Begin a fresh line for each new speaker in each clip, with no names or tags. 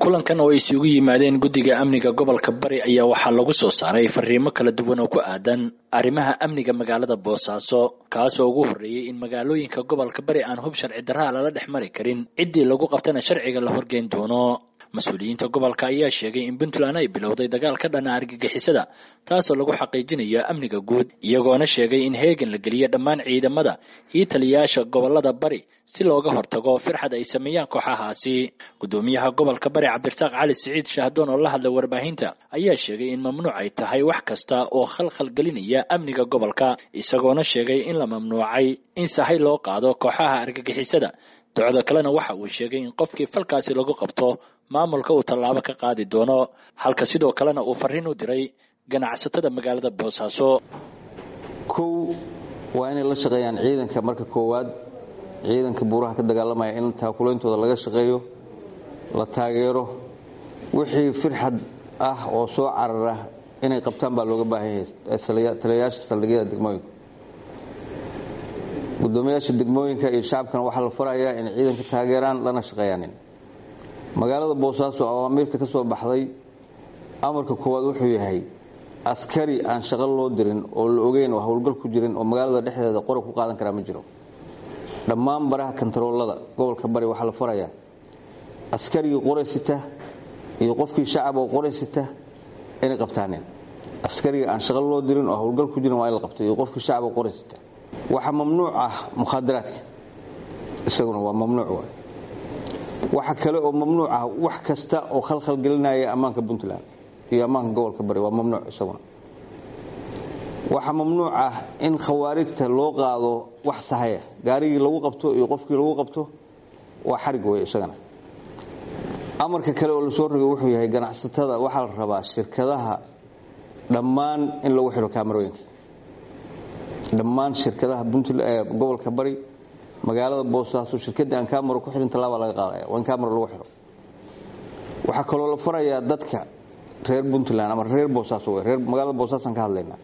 kulankan oo ay isugu yimaadeen guddiga amniga gobolka bari ayaa waxaa lagu soo saaray fariimo kala duwan oo ku aadan arrimaha amniga magaalada boosaaso kaasoo ugu horreeyey in magaalooyinka gobolka bari aan hub sharci darraha lala dhex mari karin ciddii lagu qabtana sharciga la horgeyn doono mas-uuliyiinta gobolka ayaa sheegay in puntland ay bilowday dagaal ka dhana argagixisada taasoo lagu xaqiijinayo amniga guud iyagoona sheegay in heegan la geliyo dhammaan ciidamada iyo taliyayaasha gobolada bari si looga hortago firxad ay sameeyaan kooxahaasi gudoomiyaha gobolka bari cabdirasaaq cali siciid shahdoon oo la hadlay warbaahinta ayaa sheegay in mamnuuc ay tahay wax kasta oo khalkhal gelinaya amniga gobolka isagoona sheegay in la mamnuucay in sahay loo qaado kooxaha argagixisada docdo kalena waxa uu sheegay in qofkii falkaasi lagu qabto maamulka uu tallaabo ka qaadi doono halka sidoo kalena uu fariin u diray ganacsatada magaalada boosaaso
kow waa inay la shaqeeyaan ciidanka marka koowaad ciidanka buuraha ka dagaalamaya in taakulaintooda laga shaqeeyo la taageero wixii firxad ah oo soo carara inay qabtaan baa looga baahan yahay taliyayaasha saldhigyada degmooyinka gudoomiyaasha degmooyinka iyo shacabkana waxaa la farayaa inay ciidanka taageeraan lana shaqeeyaanin magaalada boosaaso awaamiirta ka soo baxday amarka koowaad wuxuu yahay askari aan shaqo loo dirin oo la ogeyn oo howlgal ku jirin oo magaalada dhexdeeda qora ku qaadan karaa ma jiro dhammaan baraha kontaroolada gobolka bari waxaa la farayaa askarigii qoraysita iyo qofkii shacab oo qoraysita inay qabtaaneen askariga aan shaqo loo dirin oo howlgal ku jirin waa in la qabto iyo qofkii shacab oo qoraysita waxaa mamnuuc ah mukhaadaraadka isaguna waa mamnuuc waay waxa kale oo mamnuuc ah wax kasta oo khalkhal gelinaya ammaanka puntland iyo ammaanka gobolka bari waa mamnuuc isaguna waxaa mamnuuc ah in khawaarijta loo qaado wax sahaya gaarigii lagu qabto iyo qofkii lagu qabto waa xarig wey isagana amarka kale oo lasoo rogay wuxuu yahay ganacsatada waxaa la rabaa shirkadaha dhammaan in lagu xidho kaamarooyinka dhammaan shirkadaha gobolka bari magaalada boosaaso shirkadii aan kamaro ku xidhin tallaabaa laga qaadaya waa in kamaro lagu xidho waxaa kaloo la farayaa dadka reer puntland ama reer boosaaso w reer magaalada boosaasaan ka hadlaynaa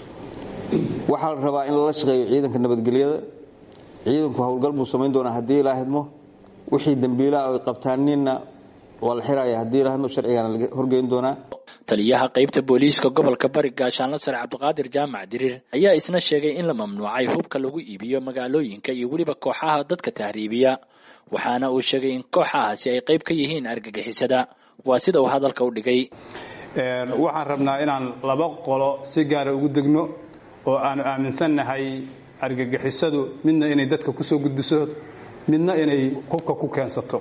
waxaa la rabaa in lala shaqeeyo ciidanka nabadgelyada ciidanku howlgal buu samayn doonaa haddii ilaa hidmo wixii dembiilaha ay qabtaanina waa la xiraya haddii ilaa hidmo sharcigaana laga horgeyn doonaa
taliyaha qaybta booliiska gobolka bari gaashaanla sare cabdiqaadir jaamac diriir ayaa isna sheegay in la mamnuucay hubka lagu iibiyo magaalooyinka iyo weliba kooxaha dadka tahriibiya waxaana uu sheegay in kooxahaasi ay qayb ka yihiin argagixisada waa sida uu hadalka u dhigay
waxaan rabnaa inaan laba qolo si gaara ugu degno oo aanu aaminsannahay argagixisadu midna inay dadka kusoo gudbiso midna inay hubka ku keensato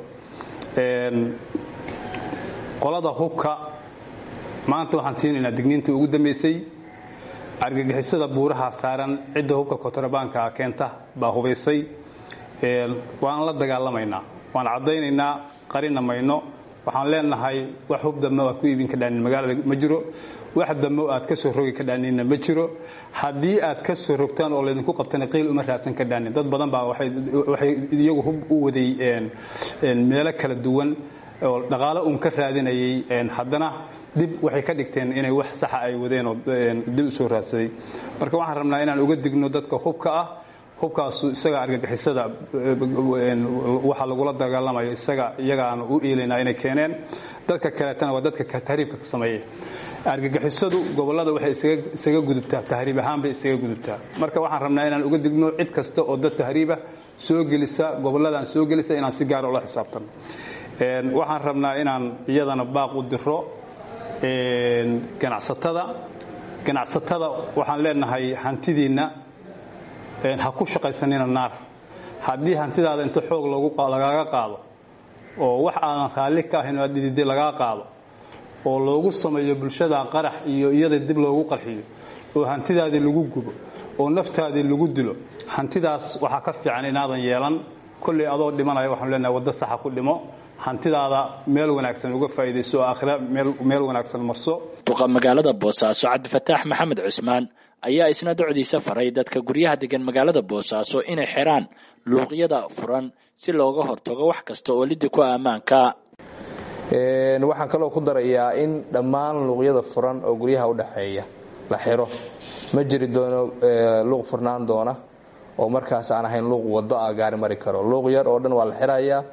qolada hubka maanta waxaan siinaynaa digniintii ugu dambaysay argagixisada buuraha saaran cidda hubka kontrabaanka keenta baa hubaysay waan la dagaalamaynaa waan caddaynaynaa qarina mayno waxaan leenahay wax hub dammo aad ku iibin ka dhaanin magaalada ma jiro wax dammo aad ka soo rogi ka dhaaninna ma jiro haddii aad ka soo rogtaan oo laydinku qabtana qiil uma raadsan ka dhaanin dad badan baa waxay iyagu hub u waday meelo kala duwan oo dhaqaalo uun ka raadinayay haddana dib waxay ka dhigteen inay wax saxa ay wadeen oo dib u soo raadsaday marka waxaan rabnaa inaan uga digno dadka hubka ah hubkaasu isaga argagixisada waxa lagula dagaalamayo isaga iyagaanu u iilaynaa inay keeneen dadka kaleetana waa dadka tahriibka ka sameeya argagixisadu gobollada waxay isaga gudubtaa tahriib ahaan bay isaga gudubtaa marka waxaan rabnaa inaan uga digno cid kasta oo dad tahriiba soo gelisa gobolladaan soo gelisa inaan si gaara ula xisaabtano waxaan rabnaa inaan iyadana baaq u diro ganacsatada ganacsatada waxaan leenahay hantidiinna ha ku shaqaysanina naar haddii hantidaada inta xoog lagaaga qaado oo wax aadan raalli ka ahayn aad dhidide lagaa qaado oo loogu sameeyo bulshada qarax iyo iyada dib loogu qarxiyo oo hantidaadii lagu gubo oo naftaadii lagu dilo hantidaas waxaa ka fiican inaadan yeelan kolley adoo dhimanaya waxaanu leenahay waddo saxa ku dhimo hantidaada meel wanaagsan uga faa'iidayso oo aakhira meel wanaagsan marso
duqa magaalada boosaaso cabdifataax maxamed cusmaan ayaa isna docdiisa faray dadka guryaha degan magaalada boosaaso inay xiraan luuqyada furan si looga hortago wax kasta oo lidi ku ammaanka
waxaan kaloo ku darayaa in dhammaan luuqyada furan oo guryaha udhexeeya la xiro ma jiri doono luuq furnaan doona oo markaas aan ahayn luuq wado ah gaari mari karo luuq yar oo dhan waa la xirayaa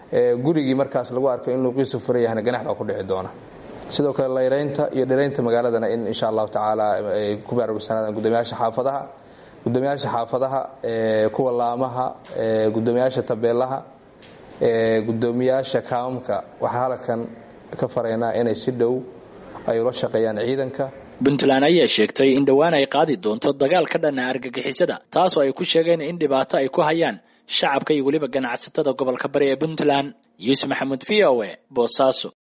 gurigii markaas lagu arko in luuqiisu furan yahana ganax baa ku dhici doona sidoo kale layraynta iyo dhiraynta magaaladana in insha allahu tacaala ay ku baraarugsanadaan guddoomiyaasha xaafadaha guddoomiyaasha xaafadaha kuwa laamaha guddoomiyaasha tabeelaha guddoomiyaasha kaamamka waxaa halkan ka faraynaa inay si dhow ay ula shaqeeyaan ciidanka
puntland ayaa sheegtay in dhowaan ay qaadi doonto dagaal ka dhana argagixisada taasoo ay ku sheegeen in dhibaato ay ku hayaan shacabka iyo weliba ganacsatada gobolka bari ee puntland yuusuf maxamuud v o e boosaaso